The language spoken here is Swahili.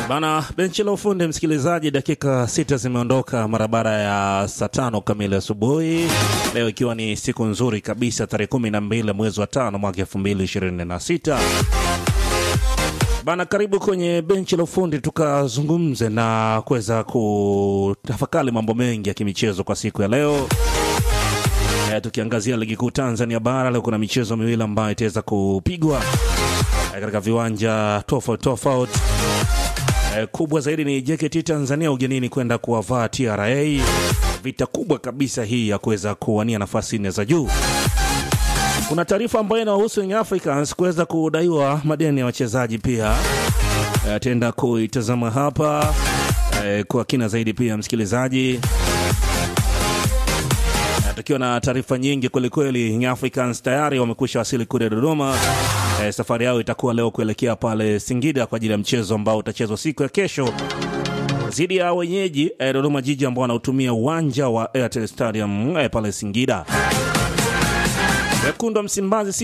Bana, benchi la ufundi msikilizaji, dakika sita zimeondoka mara baada ya saa tano kamili asubuhi leo, ikiwa ni siku nzuri kabisa, tarehe kumi na mbili mwezi wa tano mwaka elfu mbili ishirini na sita. Bana, karibu kwenye benchi la ufundi tukazungumze na kuweza kutafakari mambo mengi ya kimichezo kwa siku ya leo. E, tukiangazia ligi kuu Tanzania bara leo kuna michezo miwili ambayo itaweza kupigwa e, katika viwanja tofauti tofauti. E, kubwa zaidi ni JKT Tanzania ugenini kwenda kuwavaa TRA, vita kubwa kabisa hii ya kuweza kuwania nafasi nne za juu. Kuna taarifa ambayo inahusu Young Africans kuweza kudaiwa madeni ya wachezaji pia, e, tenda kuitazama hapa e, kwa kina zaidi pia msikilizaji tukiwa na taarifa nyingi kwelikweli. Young Africans tayari wamekwisha wasili kule Dodoma. E, safari yao itakuwa leo kuelekea pale Singida kwa ajili ya mchezo ambao utachezwa siku ya kesho dhidi ya wenyeji e, Dodoma Jiji ambao wanautumia uwanja wa Airtel Stadium e, pale Singida. Wekundu wa Msimbazi